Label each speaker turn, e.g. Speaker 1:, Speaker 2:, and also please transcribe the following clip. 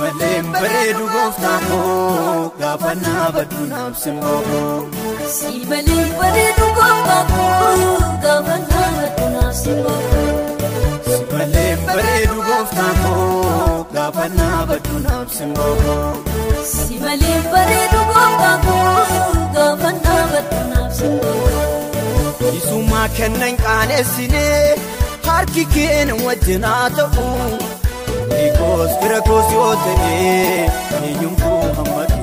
Speaker 1: malee bareedu gooftaan koo gaafa naabaddu naaf simboo.
Speaker 2: Si malee bareedu gooftaan koo gaafa naabaddu naaf simboo.
Speaker 1: Si malee bareedu gooftaan koo gaafa naabaddu naaf simboo.
Speaker 2: Si malee bareedu gooftaan koo gaafa naabaddu naaf simboo.
Speaker 1: Isummaa kennan qaanessinee harki keenya wajjin haa ta'u. Eegoos bira goos yoo ta'e eenyumtuu hammatu.